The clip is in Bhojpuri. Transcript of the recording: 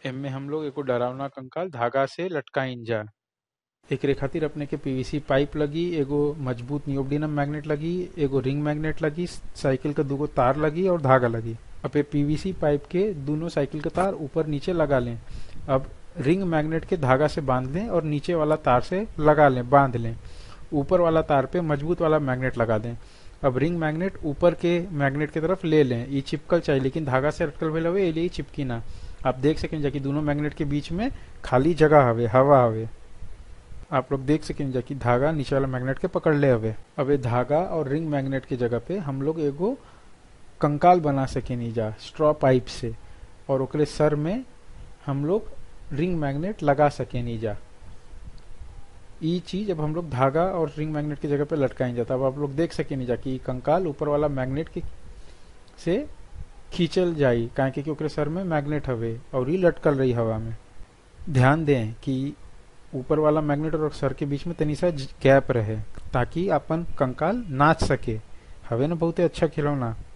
एमे हम लोग एगो डरावना कंकाल धागा से लटकाइन जा एकरे खातिर अपने के पीवीसी पाइप लगी एगो मजबूत नियोडिनम मैग्नेट लगी एगो रिंग मैग्नेट लगी साइकिल का दूगो तार लगी और धागा लगी अब ये पीवीसी पाइप के दोनों साइकिल का तार ऊपर नीचे लगा लें अब रिंग मैग्नेट के धागा से बांध लें और नीचे वाला तार से लगा लें बांध लें ऊपर वाला तार पे मजबूत वाला मैग्नेट लगा दें अब रिंग मैग्नेट ऊपर के मैग्नेट की तरफ ले लें ये चिपकल चाहिए लेकिन धागा से अटकल भेल हवे ये चिपकी ना आप देख सकें जाकि दोनों मैग्नेट के बीच में खाली जगह हवे हवा हवे आप लोग देख सकें जाकि धागा नीचे वाला मैग्नेट के पकड़ ले हवे अब ये धागा और रिंग मैग्नेट की जगह पे हम लोग एगो कंकाल बना सके नीजा स्ट्रॉ पाइप से और ओकरे सर में हम लोग रिंग मैग्नेट लगा सके नीजा ई चीज अब हम लोग धागा और रिंग मैग्नेट की जगह पे लटकाएंगे जाता अब आप लोग देख सके नहीं जा कि कंकाल ऊपर वाला मैग्नेट के से खींचल जाई काहे कि ओकरे सर में मैग्नेट हवे और ई लटकल रही हवा में ध्यान दें कि ऊपर वाला मैग्नेट और सर के बीच में तनी सा गैप रहे ताकि अपन कंकाल नाच सके हवे ना बहुते अच्छा खिलौना